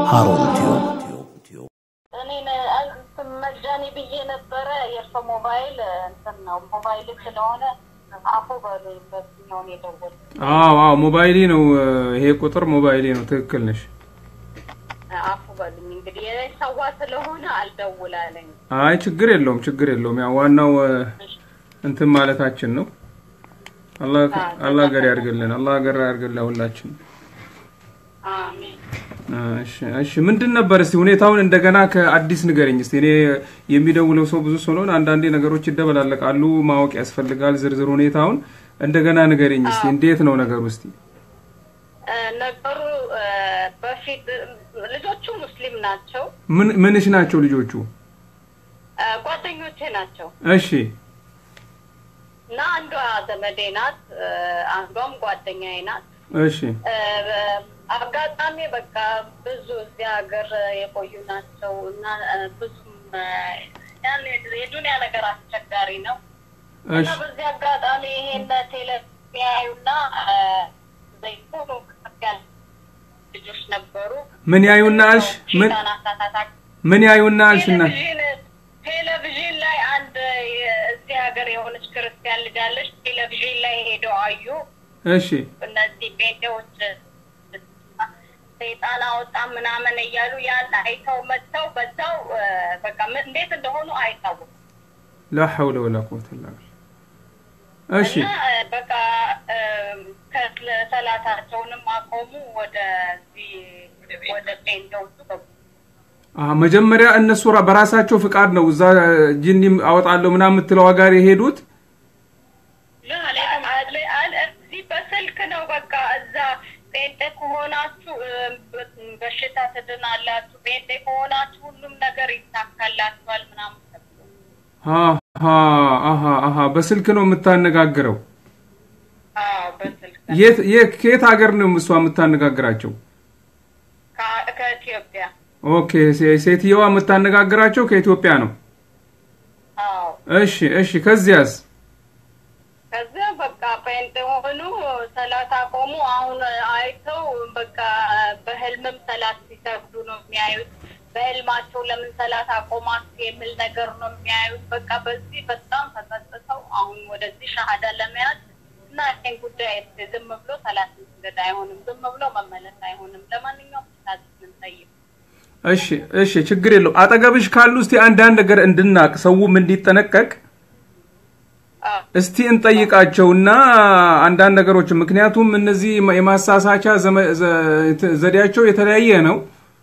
ሃሩን ቲዩብ እኔን እንትን መጃኒ ብዬ ነበረ። የእርሶ ሞባይል እንትን ነው ሞባይል ስለሆነ አፉ በሉኝ። በዚህኛው ነው የደወልኩት። አዎ አዎ ሞባይሌ ነው ይሄ ቁጥር ሞባይሌ ነው። ትክክል ነሽ። አፉ በሉኝ። እንግዲህ የሰዋ ስለሆነ አልደውላለኝ። አይ ችግር የለውም ችግር የለውም። ያው ዋናው እንትን ማለታችን ነው። አላህ አላህ ሀገር ያድርግልን። አላህ ሀገር ያድርግልን ሁላችን። አሜን። እሺ እሺ፣ ምንድን ነበር እስቲ ሁኔታውን እንደገና ከአዲስ ንገረኝ እስቲ። እኔ የሚደውለው ሰው ብዙ ስለሆነ አንዳንዴ ነገሮች ይደበላለቃሉ፣ ማወቅ ያስፈልጋል ዝርዝር ሁኔታውን። እንደገና ንገረኝ እስቲ፣ እንዴት ነው ነገሩ እስቲ? እ፣ ነገሩ እ፣ በፊት ልጆቹ ሙስሊም ናቸው። ምን ምንሽ ናቸው ልጆቹ? እ፣ ጓደኞቼ ናቸው እሺ እና አንዷ ዘመዴ ናት፣ እ፣ አንዷም ጓደኛዬ ናት። እሺ እ፣ አጋጣሚ በቃ ብዙ እዚህ ሀገር የቆዩ ናቸው እና እ፣ ብዙም እ፣ ያን የዱንያ ነገር አስቸጋሪ ነው እና እሺ በዚህ አጋጣሚ ይሄን ቴሌ የሚያዩና እ፣ ዘይሆኑ ከፍ ያሉ ልጆች ነበሩ። ምን ያዩና አልሽ? ምን ሼጣን አሳሳታቸው። ምን ያዩና አልሽና? ቴሌቪዥን ቴሌቪዥን ላይ አንድ የ- እዚህ ሀገር የሆነች ክርስቲያን ልጅ አለች። ቴሌቪዥን ላይ ሄደው አዩ። እሺ እነዚህ ጴንጤዎች ሰይጣን አወጣ ምናምን እያሉ ያን አይተው መጥተው በዛው እ፣ በቃ ምን- እንዴት እንደሆኑ አይታወቁም። ላ ሐውለ ወላ ቁወተ ኢላ ቢላህ። እሺ እና እ፣ በቃ እ፣ ከሰላታቸውንም አቆሙ። ወደዚህ ወደ ጴንጤዎቹ ገቡ። አሀ፣ መጀመሪያ እነሱ ራ- በራሳቸው ፍቃድ ነው እዛ ጂኒ አወጣለሁ ምናምን የምትለው ጋር የሄዱት። እዚህ በስልክ ነው በቃ እዛ ጴንጤ ከሆናችሁ እ፣ በ- በሽታ ትድናላችሁ፣ ጴንጤ ከሆናችሁ ሁሉም ነገር ይሳካላችኋል ምናምን ተብሎ አሀ አሀ አሀ፣ በስልክ ነው የምታነጋግረው። አዎ በስልክ የት የት ከየት ሀገር ነው እሷ የምታነጋግራቸው? ከ- ከኢትዮጵያ ኦኬ፣ ሴ- ሴትየዋ የምታነጋግራቸው ከኢትዮጵያ ነው። አዎ እሺ እሺ፣ ከዚያስ? ከዚያ በቃ ጴንጤ ሆኑ፣ ሰላት አቆሙ። አሁን አይተው በቃ በህልምም ሰላት ሲሰግዱ ነው የሚያዩት። በህልማቸው ለምን ሰላት አቆማችሁ የሚል ነገር ነው የሚያዩት። በቃ በዚህ በጣም ተጸጽተው አሁን ወደዚህ ሻሃዳ ለመያዝ እና ይህን ጉዳይ እስኪ ዝም ብሎ ሰላት መስገድ አይሆንም፣ ዝም ብሎ መመለስ አይሆንም። ለማንኛውም ሳት ምንጠይቅ እሺ እሺ፣ ችግር የለው። አጠገብሽ ካሉ እስቲ አንዳንድ ነገር እንድናቅ ሰውም እንዲጠነቀቅ እስቲ እንጠይቃቸውና አንዳንድ ነገሮች ምክንያቱም እነዚህ የማሳሳቻ ዘመ- ዘ- ዘዴያቸው የተለያየ ነው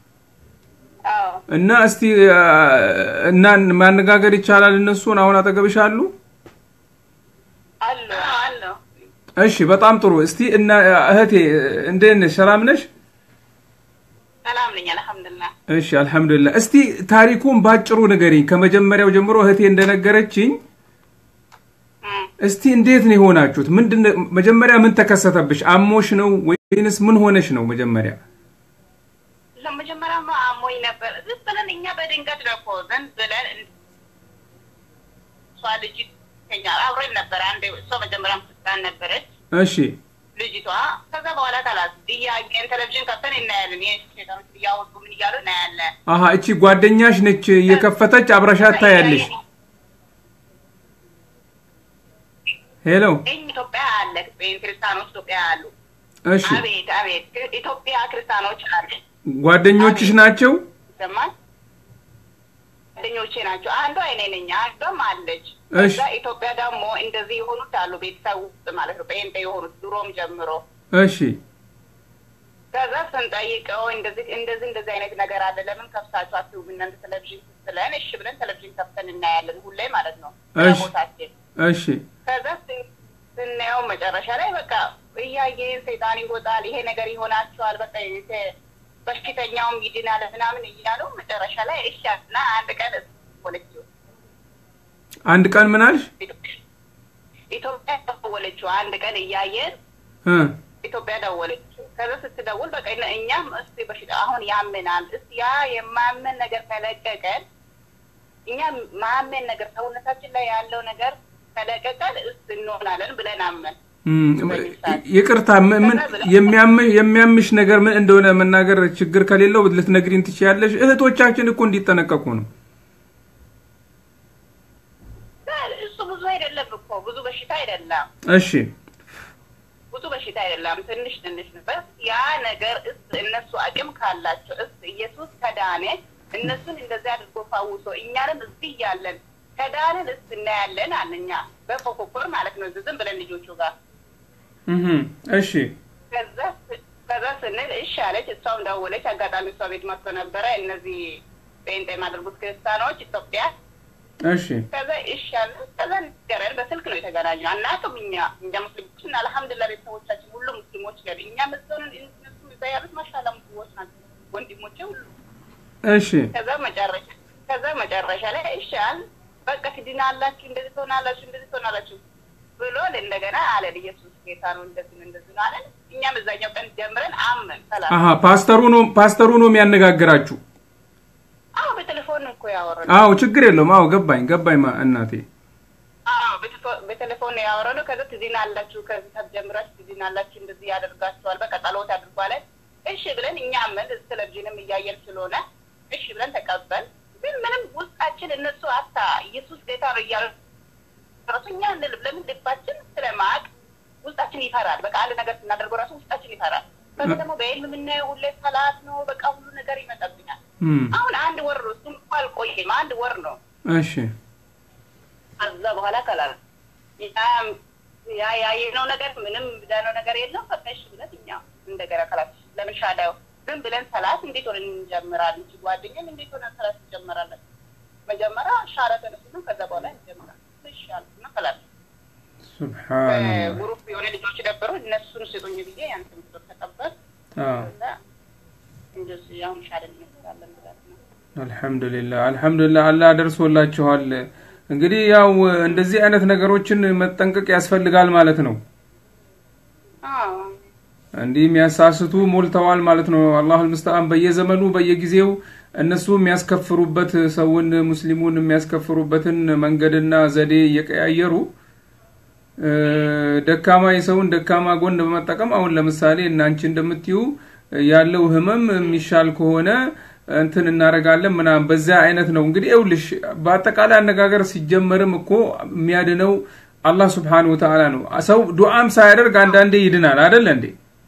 እና እስቲ አ፣ እና ማነጋገር ይቻላል እነሱን አሁን አጠገብሽ አሉ አሉ አሉ እሺ በጣም ጥሩ እስቲ እና እህቴ እንዴት ነሽ ሰላም ነሽ ሰላም ነኝ አልሐምዱሊላህ። እሺ አልሐምዱሊላህ እስቲ ታሪኩን ባጭሩ ንገሪኝ ከመጀመሪያው ጀምሮ እህቴ እንደነገረችኝ እስቲ እንዴት ነው የሆናችሁት ምንድን ነው- መጀመሪያ ምን ተከሰተብሽ አሞሽ ነው ወይንስ ምን ሆነሽ ነው መጀመሪያ ለመጀመሪያማ አሞኝ ነበር። ዝም ብለን እኛ በድንገት ነው እኮ ዘን ብለን እሷ ልጅ ከኛ አብረን ነበር። አንድ እሷ መጀመሪያም ክርስቲያን ነበረች እሺ ልጅቷ። ከዛ በኋላ ካላት እያየን ቴሌቪዥን ከፍተን እናያለን። ይህ ሴቶች እያወጡ ምን እያሉ እናያለን። አሀ እቺ ጓደኛሽ ነች እየከፈተች አብረሻት ታያለሽ ሄሎ ይህ ኢትዮጵያ አለ ክርስቲያኖች ኢትዮጵያ አሉ። እሺ አቤት አቤት ኢትዮጵያ ክርስቲያኖች አሉ። ጓደኞችሽ ናቸው ይሰማል። ጓደኞቼ ናቸው። አንዷ እኔ ነኝ፣ አንዷም አለች። እሺ። እዛ ኢትዮጵያ ደግሞ እንደዚህ የሆኑት አሉ፣ ቤተሰብ ውስጥ ማለት ነው፣ ጴንጤ የሆኑት ድሮም ጀምሮ። እሺ ከዛ ስንጠይቀው እንደዚህ እንደዚህ እንደዚህ አይነት ነገር አለ፣ ለምን ከፍታችሁ አትዩም እናንተ ቴሌቪዥን ስትለን፣ እሺ ብለን ቴሌቪዥን ከፍተን እናያለን፣ ሁሌ ማለት ነው እሺ። ቦታችን። እሺ ከዛ ስ- ስናየው መጨረሻ ላይ በቃ እያየን ሰይጣን ይወጣል፣ ይሄ ነገር ይሆናችኋል፣ በቃ የተ- በሽተኛውም ይድናል ምናምን እያሉ መጨረሻ ላይ እሺ እና አንድ ቀን ወለችው አንድ ቀን ምን አልሽ ኢትዮጵያ ደወለችው። አንድ ቀን እያየን እ ኢትዮጵያ ደወለችው። ከዛ ስትደውል በቃ እነ- እኛም እስቲ በሽታ አሁን ያምናል እስቲ ያ የማመን ነገር ከለቀቀን እኛ ማመን ነገር ሰውነታችን ላይ ያለው ነገር ከለቀቀን እስ እንሆናለን ብለን አመን ይቅርታ ምን የሚያምሽ ነገር ምን እንደሆነ መናገር ችግር ከሌለው ልትነግሪን ትችያለሽ። እህቶቻችን እኮ እንዲጠነቀቁ ነው። እሱ ብዙ አይደለም እኮ ብዙ በሽታ አይደለም። እሺ ብዙ በሽታ አይደለም፣ ትንሽ ትንሽ ነበር። ያ ነገር እስ እነሱ አቅም ካላቸው እስ ኢየሱስ ከዳነ እነሱን እንደዚህ አድርጎ ፋውሶ እኛንም እዚህ እያለን ከዳንን እስ እናያለን አለኛ በፎኮኮር ማለት ነው ዝም ብለን ልጆቹ ጋር እሺ ከዛ ስንል እሺ አለች። እሷም ደወለች። አጋጣሚ እሷ ቤት መጥቶ ነበረ እነዚህ ጴንጤ የማደርጉት ክርስቲያኖች ኢትዮጵያ እሺ ከዛ እሺ አለ። ከዛ ንገረን በስልክ ነው የተገናኘው። አናውቅም እኛ እኛ ሙስሊሞች እና አልሐምዱሊላህ ቤተሰቦቻችን ሁሉ ሙስሊሞች ነን። እኛ መስሎንን እነሱ እዛ ያሉት ማሻላ ሙስሊሞች ናቸው ወንድሞቼ ሁሉ። እሺ ከዛ መጨረሻ ከዛ መጨረሻ ላይ እሺ አለ። በቃ ትድናላችሁ፣ እንደዚህ ትሆናላችሁ፣ እንደዚህ ትሆናላችሁ ብሎ እንደገና አለን ኢየሱስ ጌታ ነው እንደዚህ ነው እንደዚህ ነው አለን። እኛም እዛኛው ቀን ጀምረን አመን ሰላም። አሀ ፓስተሩ ነው ፓስተሩ ነው የሚያነጋግራችሁ? አዎ በቴሌፎን እኮ ያወራል። አዎ ችግር የለውም። አዎ ገባኝ ገባኝ ማ እናቴ። አዎ በቴሌፎን ነው ያወራነው። ከዛ ትድናላችሁ፣ ከዚህ ሰዓት ጀምራችሁ ትድናላችሁ፣ እንደዚህ ያደርጋችኋል፣ በቃ ጸሎት አድርጓለን። እሺ ብለን እኛ አመን ቴሌቪዥንም እያየን ስለሆነ እሺ ብለን ተቀበል። ግን ምንም ውስጣችን እነሱ አታ ኢየሱስ ጌታ ነው እያሉ ራሱ እኛ እንልም። ለምን ልባችን ስለማቅ ውስጣችን ይፈራል። በቃ አንድ ነገር ስናደርገው ራሱ ውስጣችን ይፈራል። ከዚ ደግሞ በህልም የምናየው ሁሌ ሰላት ነው። በቃ ሁሉ ነገር ይመጣብኛል። አሁን አንድ ወር ነው እሱም እኮ አልቆየም፣ አንድ ወር ነው። እሺ ከዛ በኋላ ከላል ያ ያየነው ነገር ምንም ብዳነው ነገር የለም። በቃ እሺ ብለን እኛ እንደገና ከላት ለምን ሻዳው ዝም ብለን ሰላት እንዴት ሆነን እንጀምራለን? ጓደኛም እንዴት ሆነን ሰላት እንጀምራለን? መጀመሪያ ሻረ ተነሱ፣ ከዛ በኋላ እንጀምራለን። እሺ አልኩና ከላት ሱብሃንአላህ ግሩፕ የሆነ ልጆች ነበሩ። እነሱን ስጡኝ ብዬ ያንተን ቁጥር ተቀበል እንደዚህ አሁን ሻለን እንመስላለን ብላት ነው። አልሐምዱሊላህ አልሐምዱሊላህ አላህ ደርሶላችኋል። እንግዲህ ያው እንደዚህ አይነት ነገሮችን መጠንቀቅ ያስፈልጋል ማለት ነው። እንዲህ የሚያሳስቱ ሞልተዋል ማለት ነው። አላህ አልሙስተዓን በየዘመኑ በየጊዜው እነሱ የሚያስከፍሩበት ሰውን ሙስሊሙን የሚያስከፍሩበትን መንገድና ዘዴ እየቀያየሩ ደካማ የሰውን ደካማ ጎን በመጠቀም አሁን ለምሳሌ እናንቺ እንደምትዩ ያለው ህመም የሚሻል ከሆነ እንትን እናደርጋለን ምናምን በዚያ አይነት ነው እንግዲህ ይኸውልሽ በአጠቃላይ አነጋገር ሲጀመርም እኮ የሚያድነው አላህ ስብሓን ወተዓላ ነው ሰው ዱዓም ሳያደርግ አንዳንዴ ይድናል አደለ እንዴ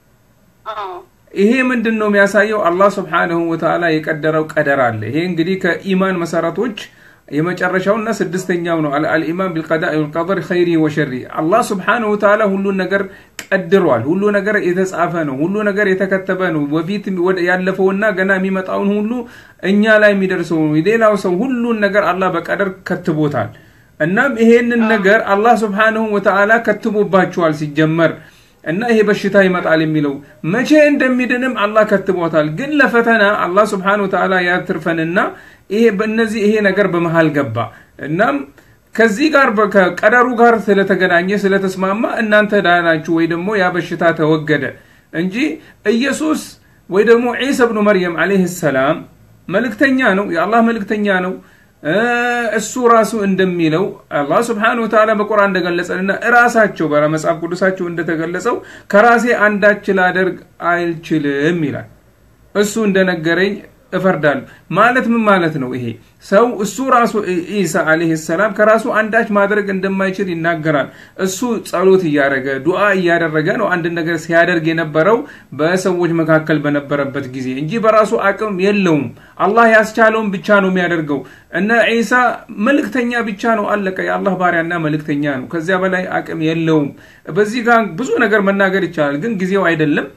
ይሄ ምንድን ነው የሚያሳየው አላህ ስብሓንሁ ወተዓላ የቀደረው ቀደር አለ ይሄ እንግዲህ ከኢማን መሰረቶች የመጨረሻውና ስድስተኛው ነው አልኢማን ቢልቀዳኢ ወልቀደር ኸይሪ ወሸሪ አላህ ስብሓንሁ ወተዓላ ሁሉን ነገር ቀድሯል ሁሉ ነገር የተጻፈ ነው ሁሉ ነገር የተከተበ ነው በፊት ያለፈውና ገና የሚመጣውን ሁሉ እኛ ላይ የሚደርሰው ነው ሌላው ሰው ሁሉን ነገር አላህ በቀደር ከትቦታል እናም ይሄንን ነገር አላህ ስብሓንሁ ወተዓላ ከትቦባችኋል ሲጀመር እና ይሄ በሽታ ይመጣል የሚለው መቼ እንደሚድንም አላህ ከትቦታል ግን ለፈተና አላህ ስብሓን ወተዓላ ያትርፈንና ይሄ በእነዚህ ይሄ ነገር በመሃል ገባ እናም ከዚህ ጋር ከቀደሩ ጋር ስለተገናኘ ስለተስማማ እናንተ ዳናችሁ ወይ ደግሞ ያ በሽታ ተወገደ እንጂ ኢየሱስ ወይ ደግሞ ዒሳ ብኑ መርየም አለይህ ሰላም መልእክተኛ ነው የአላህ መልእክተኛ ነው እሱ ራሱ እንደሚለው አላህ ስብሓን ወተዓላ በቁርአን እንደገለጸንና እራሳቸው በመጽሐፍ ቅዱሳቸው እንደተገለጸው ከራሴ አንዳች ላደርግ አልችልም ይላል እሱ እንደነገረኝ እፈርዳለሁ ማለት ምን ማለት ነው ይሄ ሰው እሱ ራሱ ኢሳ አለህ ሰላም ከራሱ አንዳች ማድረግ እንደማይችል ይናገራል እሱ ጸሎት እያደረገ ዱዓ እያደረገ ነው አንድ ነገር ሲያደርግ የነበረው በሰዎች መካከል በነበረበት ጊዜ እንጂ በራሱ አቅም የለውም አላህ ያስቻለውን ብቻ ነው የሚያደርገው እነ ዒሳ መልእክተኛ ብቻ ነው አለቀ የአላህ ባሪያና መልእክተኛ ነው ከዚያ በላይ አቅም የለውም በዚህ ጋር ብዙ ነገር መናገር ይቻላል ግን ጊዜው አይደለም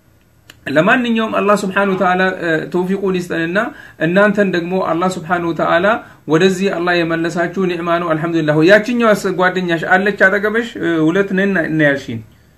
ለማንኛውም አላህ ስብሓን ወተዓላ ተውፊቁን ይስጠንና እናንተን ደግሞ አላህ ስብሓን ወተዓላ ወደዚህ አላህ የመለሳችሁ ኒዕማ ነው አልሐምዱሊላህ ያችኛዋ ጓደኛሽ አለች አጠገበሽ ሁለት ነን እናያልሽን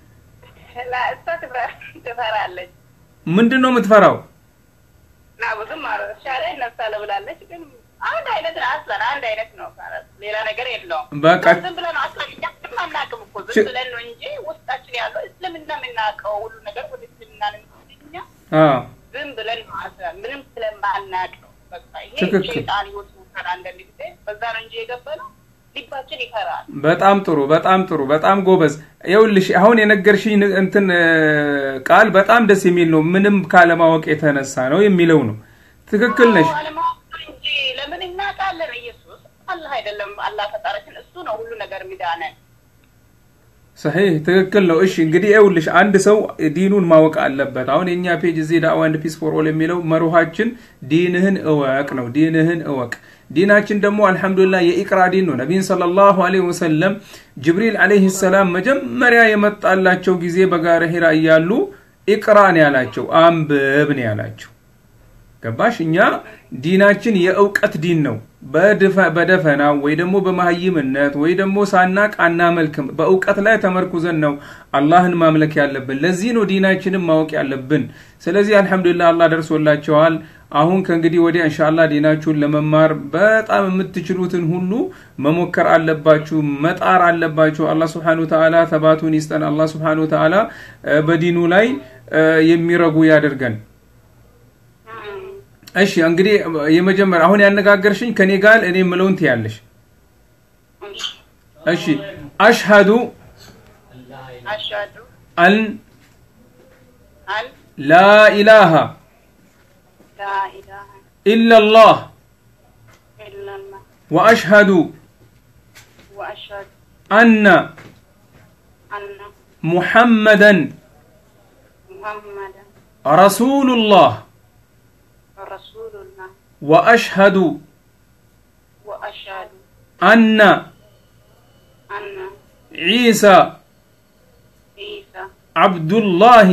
ትፈራለች ምንድን ነው የምትፈራው ና ብዙም ሻለ ይነሳለ ብላለች ግን አንድ አይነት አስለን አንድ አይነት ነው ሌላ ነገር የለውም በቃ ዝም ብለን አስለን እኛም አናውቅም እኮ ዝም ብለን ነው እንጂ ውስጣችን ያለው እስልምና የምናውቀው ሁሉ ነገር ወደ እስልምና እኛ ዝም ብለን ማስለን ምንም ስለማናቅ ነው በቃ ይሄ ሸይጣን ህይወት ሙከራ አንዳንድ ጊዜ በዛ ነው እንጂ የገባ ነው ልባችን ይፈራል። በጣም ጥሩ በጣም ጥሩ በጣም ጎበዝ። ይኸውልሽ አሁን የነገርሽኝ ን- እንትን እ፣ ቃል በጣም ደስ የሚል ነው። ምንም ካለማወቅ የተነሳ ነው የሚለው ነው። ትክክል ነሽ። አዎ፣ አለማወቅ እንጂ ለምን እናውቃለን? ኢየሱስ አላህ አይደለም አላህ ፈጣሪችን፣ እሱ ነው ሁሉ ነገር የሚዳነን። ሰሒህ ትክክል ነው። እሺ እንግዲህ ይኸውልሽ አንድ ሰው ዲኑን ማወቅ አለበት። አሁን የእኛ ፔጅ እዚህ ዳዕዋ ኤንድ ፒስ ፎር ኦል የሚለው መርሃችን ዲንህን እወቅ ነው። ዲንህን እወቅ። ዲናችን ደግሞ አልሐምዱሊላህ የኢቅራ ዲን ነው። ነቢይን ሰለላሁ ዐለይሂ ወሰለም ጅብሪል ዐለይሂ ሰላም መጀመሪያ የመጣላቸው ጊዜ በጋረ ሂራ እያሉ ኢቅራ ነው ያላቸው፣ አንብብ ነው ያላቸው። ገባሽ? እኛ ዲናችን የእውቀት ዲን ነው። በድፈ- በደፈናው ወይ ደግሞ በመሀይምነት ወይ ደግሞ ሳናቅ አናመልክም። በእውቀት ላይ ተመርኩዘን ነው አላህን ማምለክ ያለብን። ለዚህ ነው ዲናችንን ማወቅ ያለብን። ስለዚህ አልሐምዱሊላህ አላህ ደርሶላቸዋል። አሁን ከእንግዲህ ወዲያ እንሻላ ዲናችሁን ለመማር በጣም የምትችሉትን ሁሉ መሞከር አለባችሁ፣ መጣር አለባችሁ። አላህ ስብሓነ ወተዓላ ተባቱን ይስጠን። አላህ ስብሓነ ወተዓላ እ፣ በዲኑ ላይ እ፣ የሚረጉ ያደርገን። እሺ እንግዲህ የመጀመሪያ አሁን ያነጋገርሽኝ ከኔ ጋር እኔ የምለውን ትያለሽ። እሺ አሽሀዱ አሽሀዱ አን አን ላ ኢላሃ ላ ኢላሃ ኢላላህ ኢለላህ ወአሽሀዱ ወአሽሀዱ አነ አነ ሙሐመደን ሙሐመደን ረሱሉላህ ረሱሉላህ ወአሽሀዱ ወአሽሀዱ አነ አነ ዒሳ ኢሳ ዓብዱላሂ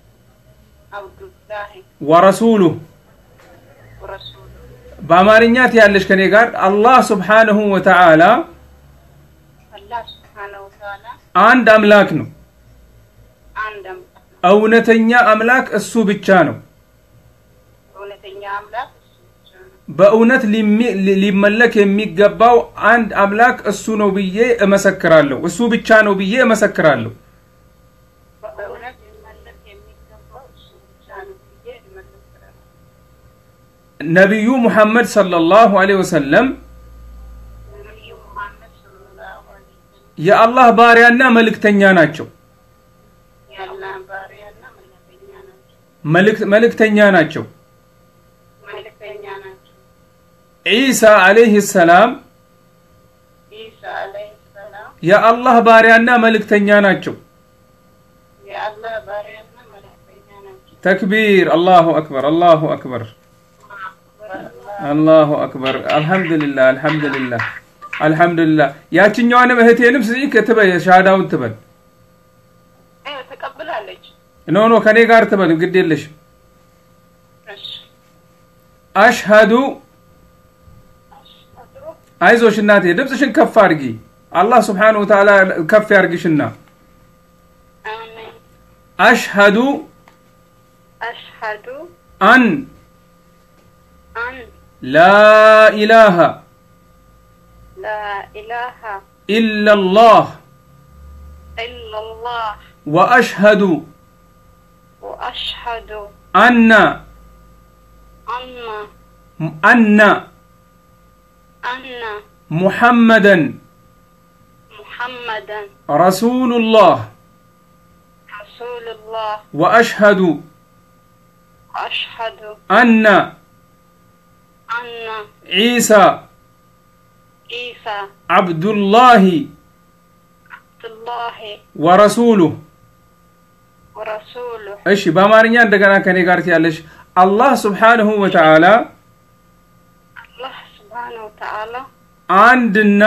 አብዱላሂ ወረሱሉህ ወረሱሉ በአማርኛ ትያለሽ ከኔ ጋር አላህ ስብሓንሁ ወተዓላ አላህ ስብሓነሁ ወተዓላ አንድ አምላክ ነው። አንድ አምላክ ነው። እውነተኛ አምላክ እሱ ብቻ ነው። እውነተኛ አምላክ እሱ ብቻ ነው። በእውነት ሊሚ- ሊ- ሊመለክ የሚገባው አንድ አምላክ እሱ ነው ብዬ እመሰክራለሁ። እሱ ብቻ ነው ብዬ እመሰክራለሁ። በእውነት ሊመለክ የሚገባው እሱ ብቻ ነው ብዬ እመሰክራለሁ። ነቢዩ ሙሐመድ ሰለላሁ ዐለይሂ ወሰለም ነቢዩ ሙሐመድ ሰለላሁ ዐለይሂ ወሰለም የአላህ ባሪያና መልእክተኛ ናቸው። የአላህ ባሪያና መልእክተኛ ናቸው። መልእክት- መልእክተኛ ናቸው። መልእክተኛ ናቸው። ዒሳ ዐለይሂ ሰላም ኢሳ አለይሂ ሰላም የአላህ ባሪያና መልእክተኛ ናቸው። የአላህ ባሪያና መልእክተኛ ናቸው። ተክቢር! አላሁ አክበር! አላሁ አክበር! አላሁ አክበር! አልሐምዱሊላህ አልሐምዱሊላህ አልሐምዱሊላህ። ያችኛዋንም እህቴንም ስጪ ክትበል ሻሃዳውን ትበል። እ ተቀብላለች። ኖ ኖ ከኔ ጋር ትበል፣ ግድ የለሽም። እሺ አሽሀዱ አይዞሽ እናቴ ድምፅሽን ከፍ አድርጊ። አላህ ስብሓነሁ ወተዓላ ከፍ ያርግሽና አሜን። አሽሀዱ አሽሀዱ አን አን ላ ኢላሃ ላ ኢላሃ ኢላላህ ኢለላህ ወአሽሀዱ ወአሽሀዱ አና አነ አና አነ ሙሐመደን ሙሐመደን ረሱሉላህ ረሱሉላህ ወአሽሀዱ ወአሽሀዱ አና አነ ዒሳ ኢሳ ዓብዱላሂ አብዱላሂ ወረሱሉህ ወረሱሉህ እሺ በአማርኛ እንደገና ከኔ ጋር ትያለሽ አላህ ስብሓንሁ ወተዓላ አላህ ስብሓነሁ ወተዓላ አንድና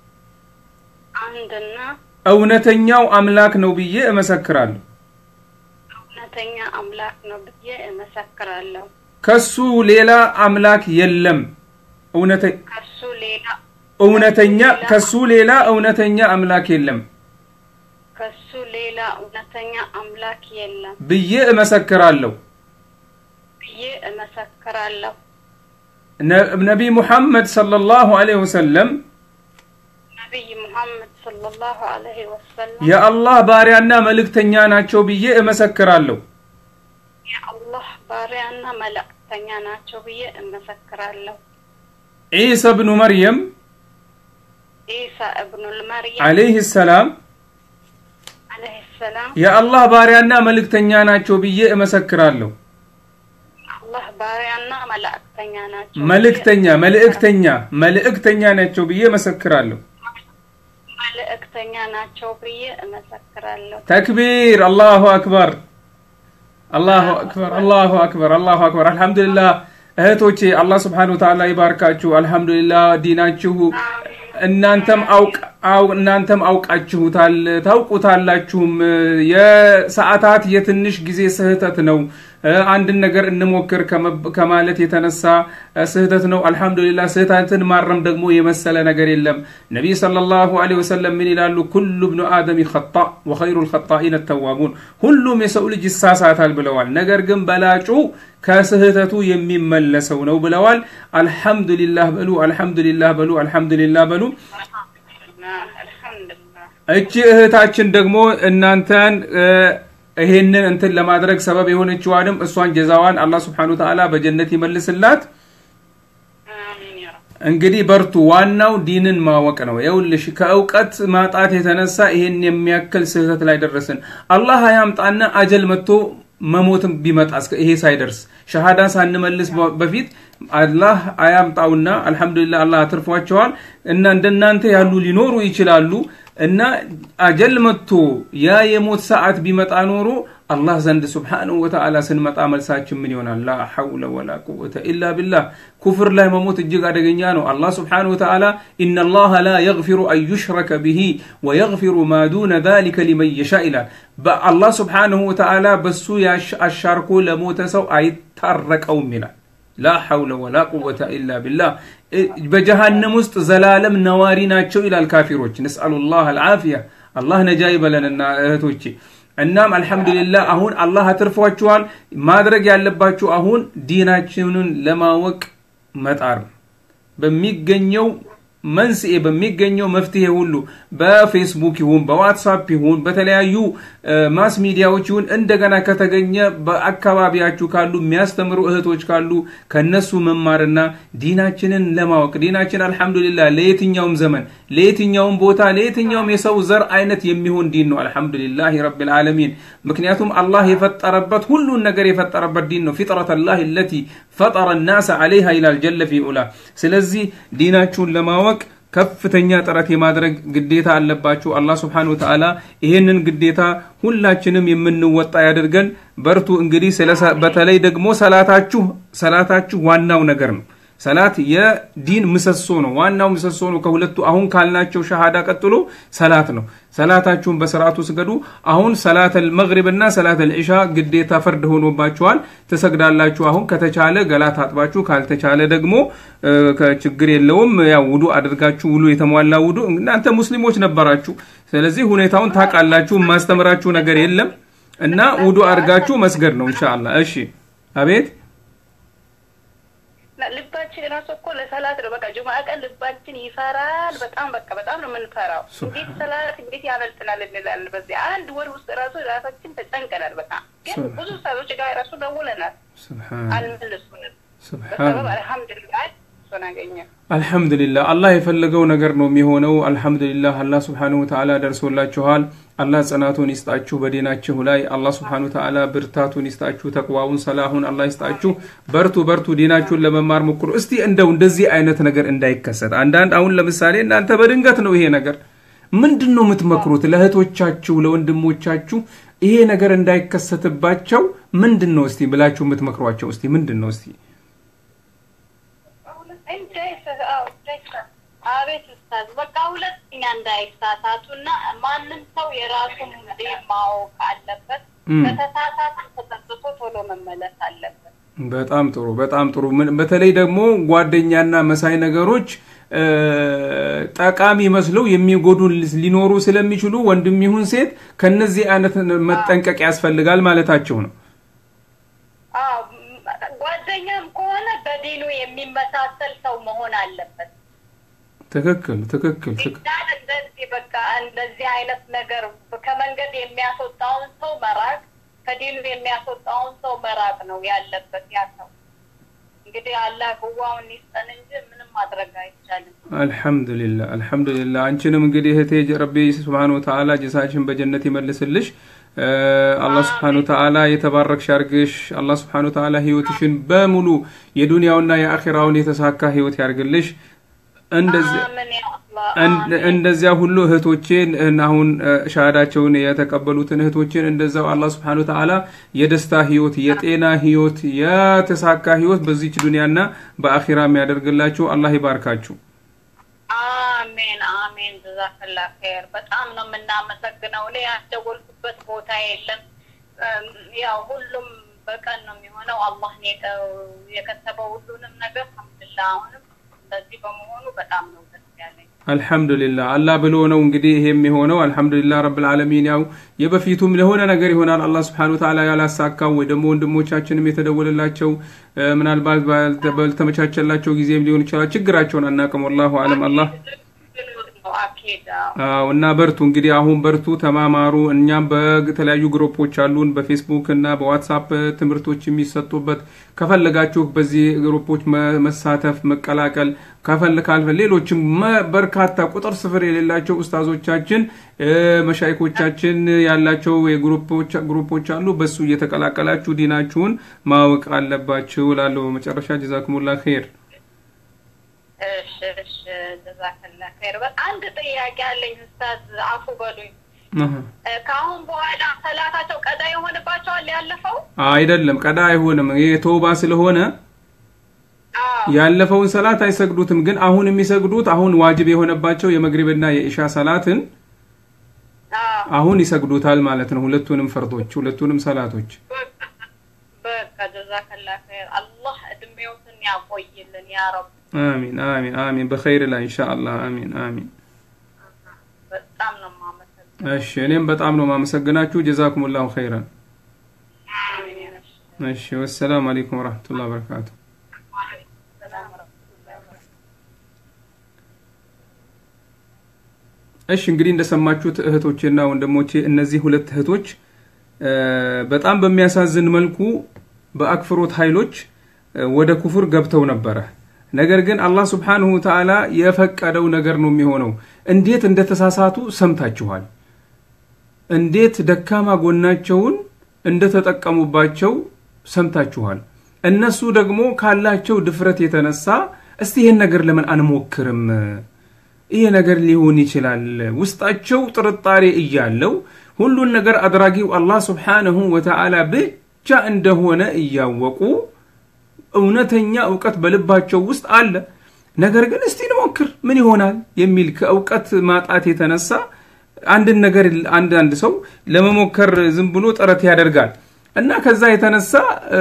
አንድና እውነተኛው አምላክ ነው ብዬ እመሰክራለሁ እውነተኛ አምላክ ነው ብዬ እመሰክራለሁ። ከሱ ሌላ አምላክ የለም እውነተ- ከሱ ሌላ እውነተኛ ከሱ ሌላ እውነተኛ አምላክ የለም ከሱ ሌላ እውነተኛ አምላክ የለም ብዬ እመሰክራለሁ ብዬ እመሰክራለሁ። ነ- ነቢይ ሙሐመድ ሰለላሁ ዐለይሂ ወሰለም ነቢይ ሙሐመድ ሰለላሁ ዐለይሂ ወሰለም የአላህ ባሪያና መልእክተኛ ናቸው ብዬ እመሰክራለሁ የአላህ ባሪያና መልእክተኛ ናቸው ብዬ እመሰክራለሁ። ዒሳ ብኑ መርየም ኢሳ እብኑል መርየም አለይህ ሰላም አለይሂ ሰላም የአላህ ባሪያና መልእክተኛ ናቸው ብዬ እመሰክራለሁ። አላህ ባሪያና መላእክተኛ ናቸው። መልእክተኛ መልእክተኛ መልእክተኛ ናቸው ብዬ እመሰክራለሁ። መልእክተኛ ናቸው ብዬ እመሰክራለሁ። ተክቢር! አላሁ አክበር! አላሁ አክበር! አላሁ አክበር! አላሁ አክበር! አልሐምዱሊላህ እህቶቼ፣ አላህ ስብሓነሁ ወተዓላ ይባርካችሁ። አልሐምዱሊላህ ዲናችሁ እናንተም አውቅ አው- እናንተም አውቃችሁታል ታውቁታላችሁም። የሰዓታት የትንሽ ጊዜ ስህተት ነው። እ፣ አንድን ነገር እንሞክር ከመብ- ከማለት የተነሳ እ፣ ስህተት ነው። አልሐምዱሊላህ ስህተትን ማረም ደግሞ የመሰለ ነገር የለም። ነቢይ ሰለላሁ ዐለይሂ ወሰለም ምን ይላሉ? ኩሉ ብኑ አደም ኸጣ ወኸይሩል ኸጣኢነ ተዋቡን፣ ሁሉም የሰው ልጅ ይሳሳታል ብለዋል። ነገር ግን በላጩ ከስህተቱ የሚመለሰው ነው ብለዋል። አልሐምዱሊላህ በሉ፣ አልሐምዱሊላህ በሉ፣ አልሐምዱሊላህ በሉ። አልሐምዱሊላህ እቺ እህታችን ደግሞ እናንተን እ፣ ይሄንን እንትን ለማድረግ ሰበብ የሆነችዋንም እሷን ጀዛዋን አላህ ስብሐነሁ ወተዓላ በጀነት ይመልስላት። አሚን ያ ረብ። እንግዲህ በርቱ። ዋናው ዲንን ማወቅ ነው። ይኸውልሽ ከእውቀት ማጣት የተነሳ ይሄን የሚያክል ስህተት ላይ ደረስን። አላህ አያምጣና አጀል መጥቶ መሞትም ቢመጣ እስከ ይሄ ሳይደርስ ሸሃዳ ሳንመልስ በ- በፊት አላህ አያምጣውና አልሐምዱሊላህ አላህ አትርፏቸዋል እና እንደናንተ ያሉ ሊኖሩ ይችላሉ እና አጀል መጥቶ ያ የሞት ሰዓት ቢመጣ ኖሮ አላህ ዘንድ ስብሓንሁ ወተዓላ ስንመጣ መልሳችን ምን ይሆናል? ላ ሐውለ ወላ ቁወተ ኢላ ቢላህ። ኩፍር ላይ መሞት እጅግ አደገኛ ነው። አላህ ስብሓንሁ ወተዓላ ኢነላሃ ላ የግፊሩ አን ዩሽረከ ብሂ ወየግፊሩ ማ ዱነ ዛሊከ ሊመን የሻ ይላል። በአላህ ስብሓንሁ ወተዓላ በሱ ያሽ- አሻርኮ ለሞተ ሰው አይታረቀውም ይላል። ላ ሐውለ ወላ ቁወተ ኢላ ቢላህ። በጀሃነም ውስጥ ዘላለም ነዋሪ ናቸው ይላል ካፊሮች። ነስአሉላህ አልዓፊያ። አላህ ነጃ ይበለንና እህቶቼ እናም አልሐምዱሊላህ አሁን አላህ አትርፏችኋል። ማድረግ ያለባችሁ አሁን ዲናችንን ለማወቅ መጣር ነው። በሚገኘው መንስኤ በሚገኘው መፍትሄ ሁሉ በፌስቡክ ይሁን በዋትሳፕ ይሁን በተለያዩ እ፣ ማስ ሚዲያዎች ይሁን እንደገና ከተገኘ በአካባቢያችሁ ካሉ የሚያስተምሩ እህቶች ካሉ ከነሱ መማርና ዲናችንን ለማወቅ ዲናችን አልሐምዱሊላህ ለየትኛውም ዘመን ለየትኛውም ቦታ ለየትኛውም የሰው ዘር አይነት የሚሆን ዲን ነው። አልሐምዱሊላህ ረብል ዓለሚን። ምክንያቱም አላህ የፈጠረበት ሁሉን ነገር የፈጠረበት ዲን ነው። ፊጥረት ላህ ለቲ ፈጠረ ናሰ አለይሃ ይላል ጀለ ፊ ዑላ። ስለዚህ ዲናችሁን ለማወቅ ከፍተኛ ጥረት የማድረግ ግዴታ አለባችሁ። አላህ ስብሓነሁ ወተዓላ ይህንን ግዴታ ሁላችንም የምንወጣ ያድርገን። በርቱ። እንግዲህ ስለ ሰ- በተለይ ደግሞ ሰላታችሁ ሰላታችሁ ዋናው ነገር ነው። ሰላት የዲን ምሰሶ ነው። ዋናው ምሰሶ ነው። ከሁለቱ አሁን ካልናቸው ሸሃዳ ቀጥሎ ሰላት ነው። ሰላታችሁን በስርዓቱ ስገዱ። አሁን ሰላተል መግሪብ እና ሰላተል ዒሻ ግዴታ ፈርድ ሆኖባችኋል። ትሰግዳላችሁ። አሁን ከተቻለ ገላ ታጥባችሁ፣ ካልተቻለ ደግሞ እ፣ ከችግር የለውም ያው ውዱ አድርጋችሁ ውሉ የተሟላ ውዱ እናንተ ሙስሊሞች ነበራችሁ። ስለዚህ ሁኔታውን ታውቃላችሁ። የማስተምራችሁ ነገር የለም እና ውዱ አድርጋችሁ መስገድ ነው ኢንሻአላህ። እሺ፣ አቤት ልባችን ራሱ እኮ ለሰላት ነው። በቃ ጁምዓ ቀን ልባችን ይፈራል። በጣም በቃ በጣም ነው የምንፈራው። እንዴት ሰላት እንዴት ያመልጥናል እንላለን። በዚህ አንድ ወር ውስጥ ራሱ ራሳችን ተጨንቀናል። በቃ ግን ብዙ ሰዎች ጋር ራሱ ደውለናል፣ ሱብሃን አልመለሱንም። ሱብሃን በሰበብ አልሐምዱሊላህ እሱን አገኘ። አልሐምዱሊላህ አላህ የፈለገው ነገር ነው የሚሆነው። አልሐምዱሊላህ አላህ ስብሓነሁ ወተዓላ ደርሶላችኋል። አላህ ጽናቱን ይስጣችሁ በዲናችሁ ላይ። አላህ ስብሓነሁ ወተዓላ ብርታቱን ይስጣችሁ፣ ተቅዋውን ሰላሁን አላህ ይስጣችሁ። በርቱ በርቱ፣ ዲናችሁን ለመማር ሞክሩ። እስቲ እንደው እንደዚህ አይነት ነገር እንዳይከሰት አንዳንድ አሁን ለምሳሌ እናንተ በድንገት ነው ይሄ ነገር ምንድን ነው የምትመክሩት ለእህቶቻችሁ ለወንድሞቻችሁ ይሄ ነገር እንዳይከሰትባቸው ምንድን ነው እስቲ ብላችሁ የምትመክሯቸው እስቲ ምንድን ነው እስቲ እንዳይሳ- አዎ፣ እንዳይሳ- አቤት ኡስታዝ፣ በቃ ሁለተኛ እንዳይሳሳቱና ማንም ሰው የራሱን ዲን ማወቅ አለበት። እም። ከተሳሳተ ተጸጽቶ ቶሎ መመለስ አለበት። በጣም ጥሩ በጣም ጥሩ። ምን- በተለይ ደግሞ ጓደኛና መሳይ ነገሮች እ፣ ጠቃሚ መስለው የሚጎዱ ሊኖሩ ስለሚችሉ ወንድም ይሁን ሴት ከነዚህ አይነት መጠንቀቅ ያስፈልጋል ማለታቸው ነው። አዎ፣ ም- ጓደኛም ከሆነ በዲኑ የሚመሳሰል ሰው መሆን አለበት። ትክክል ትክክል ትክክል። ዲናን እንደዚህ በቃ እንደዚህ አይነት ነገር ከመንገድ የሚያስወጣውን ሰው መራቅ፣ ከዲኑ የሚያስወጣውን ሰው መራቅ ነው ያለበት ያ ሰው እንግዲህ አላህ ግዋውን ይስጠን እንጂ ምንም ማድረግ አይቻልም። አልሐምዱሊላህ አልሐምዱሊላህ። አንቺንም እንግዲህ እህቴ ረቢ ስብሓን ወተዓላ ጀዛሽን በጀነት ይመልስልሽ። አላህ ስብሓን ወተዓላ የተባረክሽ ያርግሽ። አላህ ስብሓን ወተዓላ ህይወትሽን በሙሉ የዱንያውና የአኺራውን የተሳካ ህይወት ያርግልሽ። እንደዚህ አሜን ያ አላህ እንደዚያ ሁሉ እህቶቼን አሁን ሻሃዳቸውን የተቀበሉትን እህቶችን እንደዛው አላህ ስብሐነሁ ወተዓላ የደስታ ህይወት፣ የጤና ህይወት፣ የተሳካ ህይወት በዚች ዱንያና በአኺራ የሚያደርግላችሁ አላህ ይባርካችሁ። አሜን አሜን። ጀዛከላ ኸይር። በጣም ነው የምናመሰግነው። እኔ ያስደወልኩበት ቦታ የለም። ያው ሁሉም በቀን ነው የሚሆነው። አላህ የከተበው ሁሉንም ነገር አልሐምዱሊላህ። አሁንም እንደዚህ በመሆኑ በጣም ነው ደስ ያለኝ። አልሐምዱሊላህ አላህ ብሎ ነው እንግዲህ ይሄም የሆነው። አልሐምዱሊላህ ረብል ዓለሚን። ያው የበፊቱም ለሆነ ነገር ይሆናል አላህ ስብሐነሁ ወተዓላ ያላሳካው ወይ ደግሞ ወንድሞቻችንም የተደወለላቸው ምናልባት ባልተመቻቸላቸው ጊዜም ሊሆን ይችላል። ችግራቸውን አናውቅም። ወላሁ አለም አላህ አኪድ አዎ እና በርቱ እንግዲህ አሁን በርቱ፣ ተማማሩ። እኛም በተለያዩ ግሩፖች አሉን በፌስቡክ እና በዋትሳፕ ትምህርቶች የሚሰጡበት ከፈለጋችሁ በዚህ ግሩፖች መሳተፍ መቀላቀል ከፈል ካልፈ ሌሎችም በርካታ ቁጥር ስፍር የሌላቸው ኡስታዞቻችን መሻይኮቻችን ያላቸው ግሩፖች አሉ። በሱ እየተቀላቀላችሁ ዲናችሁን ማወቅ አለባችሁ እላለሁ። በመጨረሻ ጀዛኩሙላ ኸይር። እሺ እሺ፣ ጀዛከላ ኸይር። አንድ ጥያቄ አለኝ ኡስታዝ፣ አፉ በሉኝ። ከአሁን በኋላ ሰላታቸው ቀዳ ይሆንባቸዋል? ያለፈው አይደለም፣ ቀዳ አይሆንም። ይሄ ተውባ ስለሆነ ያለፈውን ሰላት አይሰግዱትም። ግን አሁን የሚሰግዱት አሁን ዋጅብ የሆነባቸው የመግሪብና የኢሻ ሰላትን አሁን ይሰግዱታል ማለት ነው። ሁለቱንም ፈርዶች፣ ሁለቱንም ሰላቶች። በቃ ጀዛከላ ኸይር። አላህ እድሜዎትን ያቆይልን ያ ረብ። አሚን አሚን አሚን። በኸይር ላይ ኢንሻአላህ። አሚን አሚን። በጣም ነው የማመሰግነው። እሺ፣ እኔም በጣም ነው የማመሰግናችሁ። ጀዛኩሙላሁ ኸይረን። አሚን። እሺ፣ እሺ፣ ወሰላሙ አለይኩም ወራህመቱላሂ ወበረካቱ። ሰላም ወረህመቱላሂ ወበረካቱህ። እሺ እንግዲህ እንደሰማችሁት እህቶቼና ወንድሞቼ እነዚህ ሁለት እህቶች በጣም በሚያሳዝን መልኩ በአክፍሮት ኃይሎች ወደ ኩፍር ገብተው ነበረ። ነገር ግን አላህ ስብሓንሁ ተዓላ የፈቀደው ነገር ነው የሚሆነው። እንዴት እንደተሳሳቱ ሰምታችኋል። እንዴት ደካማ ጎናቸውን እንደተጠቀሙባቸው ሰምታችኋል። እነሱ ደግሞ ካላቸው ድፍረት የተነሳ እስቲ ይህን ነገር ለምን አንሞክርም ይሄ ነገር ሊሆን ይችላል። ውስጣቸው ጥርጣሬ እያለው ሁሉን ነገር አድራጊው አላህ ስብሓንሁ ወተዓላ ብቻ እንደሆነ እያወቁ እውነተኛ እውቀት በልባቸው ውስጥ አለ። ነገር ግን እስቲ እንሞክር ምን ይሆናል የሚል ከእውቀት ማጣት የተነሳ አንድን ነገር አንድ አንድ ሰው ለመሞከር ዝም ብሎ ጥረት ያደርጋል እና ከዛ የተነሳ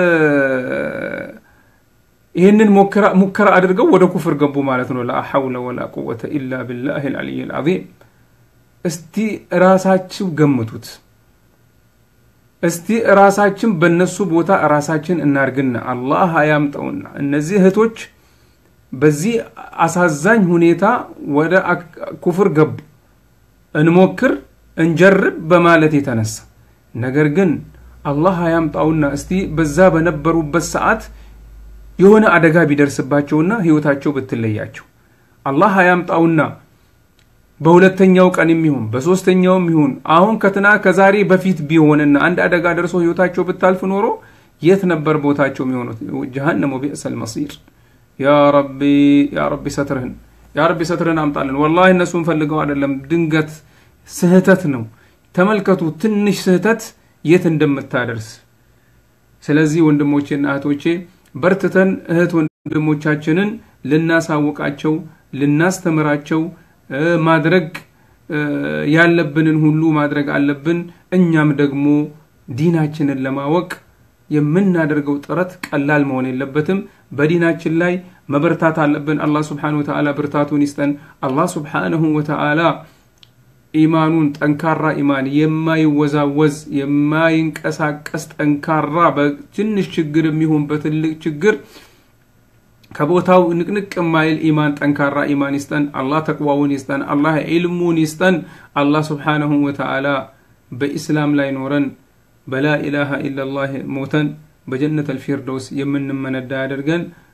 ይህንን ሙከራ አድርገው ወደ ኩፍር ገቡ ማለት ነው። ላ ሐውለ ወላ ቁወተ ኢላ ቢላህ ልዓልይ ልዓዚም። እስቲ ራሳችሁ ገምቱት። እስቲ ራሳችን በእነሱ ቦታ ራሳችን እናርግና አላህ አያምጠውና እነዚህ እህቶች በዚህ አሳዛኝ ሁኔታ ወደ ኩፍር ገቡ። እንሞክር እንጀርብ በማለት የተነሳ ነገር ግን አላህ አያምጣውና እስቲ በዛ በነበሩበት ሰዓት የሆነ አደጋ ቢደርስባቸውና ህይወታቸው ብትለያቸው አላህ አያምጣውና በሁለተኛው ቀን የሚሆን በሶስተኛውም ይሁን አሁን ከትና ከዛሬ በፊት ቢሆንና አንድ አደጋ ደርሶ ህይወታቸው ብታልፍ ኖሮ የት ነበር ቦታቸው የሚሆኑት? ጀሃነም ወቢእሰል መሲር። ያ ረቢ ያ ረቢ ሰትርህን ያ ረቢ ሰትርህን አምጣልን። ወላሂ እነሱን ፈልገው አይደለም፣ ድንገት ስህተት ነው። ተመልከቱ ትንሽ ስህተት የት እንደምታደርስ። ስለዚህ ወንድሞቼና እህቶቼ በርትተን እህት ወንድሞቻችንን ልናሳውቃቸው ልናስተምራቸው ማድረግ ያለብንን ሁሉ ማድረግ አለብን። እኛም ደግሞ ዲናችንን ለማወቅ የምናደርገው ጥረት ቀላል መሆን የለበትም። በዲናችን ላይ መበርታት አለብን። አላህ ስብሓነሁ ወተዓላ ብርታቱን ይስጠን። አላህ ስብሓነሁ ወተዓላ ኢማኑን ጠንካራ ኢማን የማይወዛወዝ የማይንቀሳቀስ ጠንካራ በትንሽ ችግር የሚሆን በትልቅ ችግር ከቦታው ንቅንቅ የማይል ኢማን ጠንካራ ኢማን ይስጠን። አላህ ተቅዋውን ይስጠን። አላህ ዒልሙን ይስጠን። አላህ ስብሓነሁ ወተዓላ በኢስላም ላይ ኖረን በላ ኢላሃ ኢላላህ ሞተን በጀነት አልፊርደውስ የምንመነዳ ያደርገን።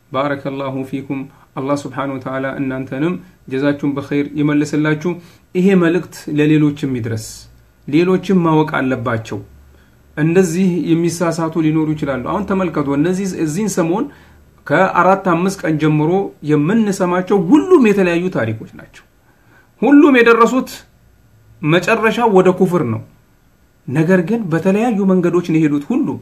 ባረከላሁ ፊኩም። አላህ ስብሓነሁ ወተዓላ እናንተንም ጀዛችሁን በኸይር ይመልስላችሁ። ይሄ መልእክት ለሌሎችም ይድረስ። ሌሎችም ማወቅ አለባቸው። እንደዚህ የሚሳሳቱ ሊኖሩ ይችላሉ። አሁን ተመልከቱ፣ እነዚህ እዚህን ሰሞን ከአራት አምስት ቀን ጀምሮ የምንሰማቸው ሁሉም የተለያዩ ታሪኮች ናቸው። ሁሉም የደረሱት መጨረሻ ወደ ኩፍር ነው። ነገር ግን በተለያዩ መንገዶች ነው የሄዱት። ሁሉም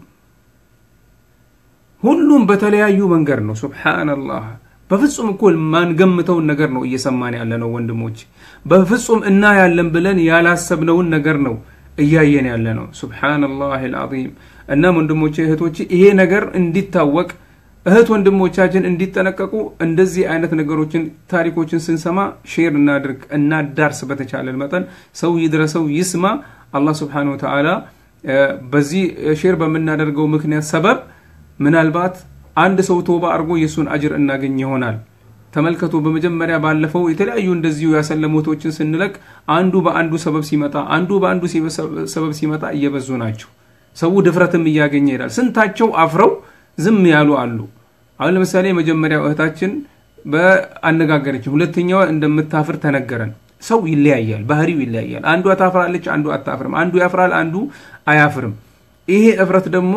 ሁሉም በተለያዩ መንገድ ነው። ሱብሓነላህ በፍጹም እኮ ማንገምተውን ነገር ነው እየሰማን ያለ ነው ወንድሞች። በፍጹም እናያለን ብለን ያላሰብነውን ነገር ነው እያየን ያለ ነው። ሱብሓነላህ አልዓዚም። እናም ወንድሞቼ እህቶቼ፣ ይሄ ነገር እንዲታወቅ እህት ወንድሞቻችን እንዲጠነቀቁ እንደዚህ አይነት ነገሮችን ታሪኮችን ስንሰማ ሼር እናድርግ፣ እናዳርስ። በተቻለን መጠን ሰው ይድረሰው ይስማ። አላህ ስብሓነሁ ወተዓላ በዚህ ሼር በምናደርገው ምክንያት ሰበብ ምናልባት አንድ ሰው ቶባ አድርጎ የእሱን አጅር እናገኝ ይሆናል። ተመልከቱ። በመጀመሪያ ባለፈው የተለያዩ እንደዚሁ ያሰለሞቶችን ስንለቅ አንዱ በአንዱ ሰበብ ሲመጣ አንዱ በአንዱ ሰበብ ሲመጣ እየበዙ ናቸው። ሰው ድፍረትም እያገኘ ይሄዳል። ስንታቸው አፍረው ዝም ያሉ አሉ። አሁን ለምሳሌ የመጀመሪያው እህታችን በአነጋገረችን፣ ሁለተኛዋ እንደምታፍር ተነገረን። ሰው ይለያያል፣ ባህሪው ይለያያል። አንዷ ታፍራለች፣ አንዱ አታፍርም። አንዱ ያፍራል፣ አንዱ አያፍርም። ይሄ እፍረት ደግሞ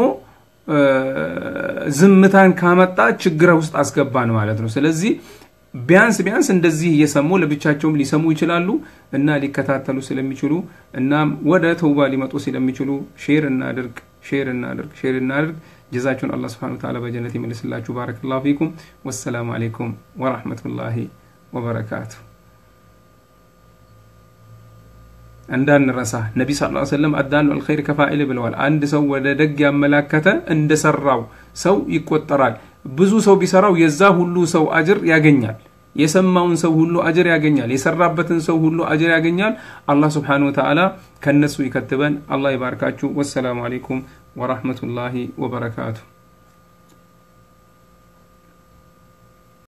ዝምታን ካመጣ ችግር ውስጥ አስገባን ማለት ነው። ስለዚህ ቢያንስ ቢያንስ እንደዚህ እየሰሙ ለብቻቸውም ሊሰሙ ይችላሉ እና ሊከታተሉ ስለሚችሉ እናም ወደ ተውባ ሊመጡ ስለሚችሉ ሼር እናድርግ፣ ሼር እናድርግ፣ ሼር እናድርግ። ጀዛችሁን አላህ ስብሐነሁ ወተዓላ በጀነት ይመልስላችሁ። ባረከላሁ ፊኩም። ወሰላሙ አለይኩም ወራህመቱላሂ ወበረካቱ። እንዳንረሳ ነቢ ስ ሰለም አዳሉ አልኸይር ከፋኢል ብለዋል። አንድ ሰው ወደ ደግ ያመላከተ እንደሰራው ሰው ይቆጠራል። ብዙ ሰው ቢሰራው የዛ ሁሉ ሰው አጅር ያገኛል። የሰማውን ሰው ሁሉ አጅር ያገኛል። የሰራበትን ሰው ሁሉ አጅር ያገኛል። አላህ ስብሓነሁ ወተዓላ ከእነሱ ይከትበን። አላህ ይባርካችሁ። ወሰላሙ አለይኩም ወራህመቱላሂ ወበረካቱ።